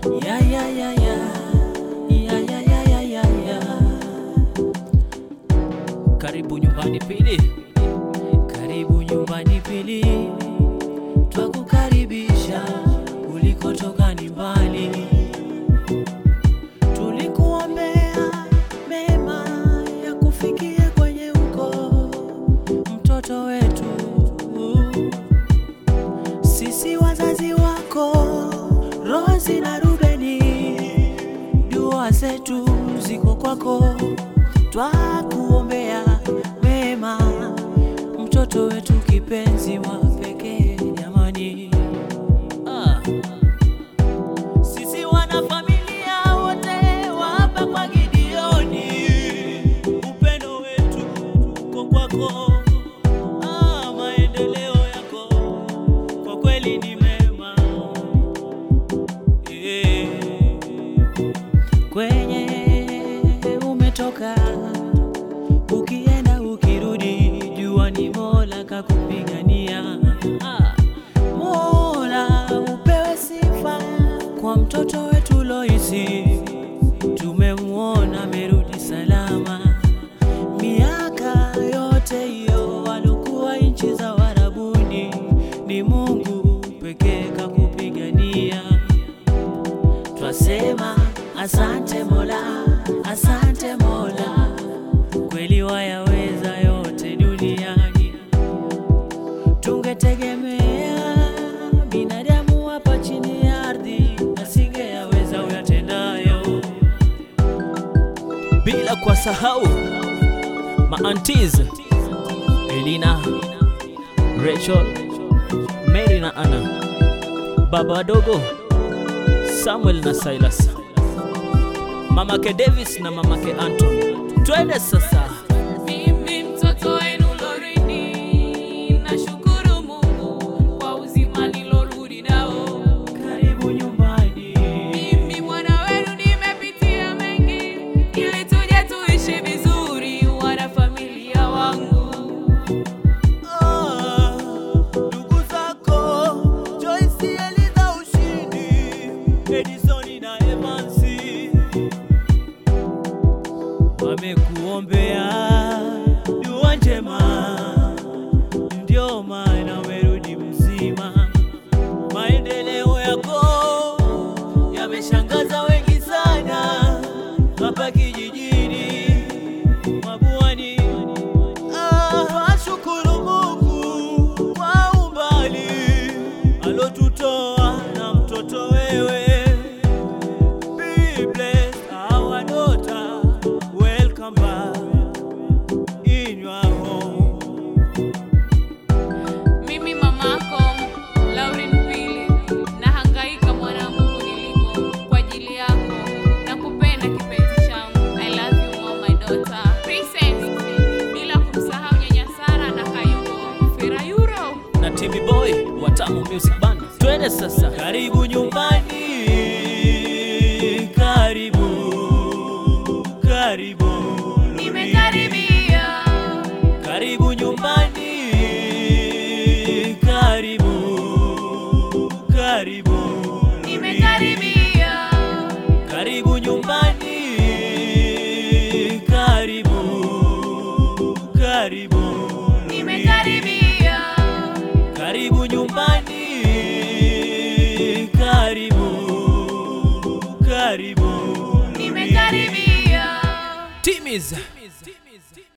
Ya, ya, ya, ya. Ya, ya, ya, ya, ya, ya. Karibu nyumbani pili, karibu nyumbani pili, twakukaribisha ulikotoka ni mbali, tulikuombea mema ya kufikia kwenye uko mtoto wetu sisi wazazi wako Rosi na Rubeni, dua zetu ziko kwako, twakuombea mema, mtoto wetu kipenzi wa pekee jamani. Ah. Sisi wanafamilia wote wa hapa kwa Gideoni, upendo wetu uko kwako. Ah, maendeleo yako kwa kweli ni mema Eh. kwenye umetoka ukienda ukirudi, jua ni Mola kakupigania. Ah, Mola upewe sifa kwa mtoto wetu Loisi, tumemwona amerudi salama. Miaka yote hiyo alikuwa nchi za Warabuni, ni Mungu pekee kakupigania. Twasema asante Mola, asante Mola, kweli wayaweza yote duniani. Tungetegemea binadamu hapa chini ya ardhi, asingeyaweza uyatendayo, bila kwa sahau maantiz Elina, Rachel, Mary na Anna, baba wadogo Samuel na Silas, mamake Davis na mamake Anton. Twende sasa. Mimi mtoto wenu Lorini, nashukuru Mungu kwa uzima nilorudi nao. Karibu nyumbani. Mimi mwana wenu nimepitia mengi, ili tuje tuishi vizuri, wana familia wangu. Ah, ndugu zako Joyce, Eliza, Ushindi, Edison na Evansi wamekuombea dua njema, ndio maana umerudi mzima. Maendeleo yako yameshangaza wengi sana hapa kijijini Mabuani. Ah, Twashukuru Mungu kwa umbali alotutoa na mtoto wewe. Be blessed our daughter, welcome back in your home. Mimi mamako Lauren Pili, nahangaika mwanangu kuniliko kwa ajili yako, nakupenda kipenzi changu. I love you mom, my daughter Princess, bila kumsahau nyanya Sara na Kayuko Ferayuro. na TV Boy wa Tamu Music Band. Twende sasa, karibu nyumbani, karibu karibu, Nimekaribia, karibu nyumbani, karibu karibu, nimekaribia, karibu nyumbani, karibu karibu, nimekaribia, karibu nyumbani, karibu karibu, nimekaribia. Timiza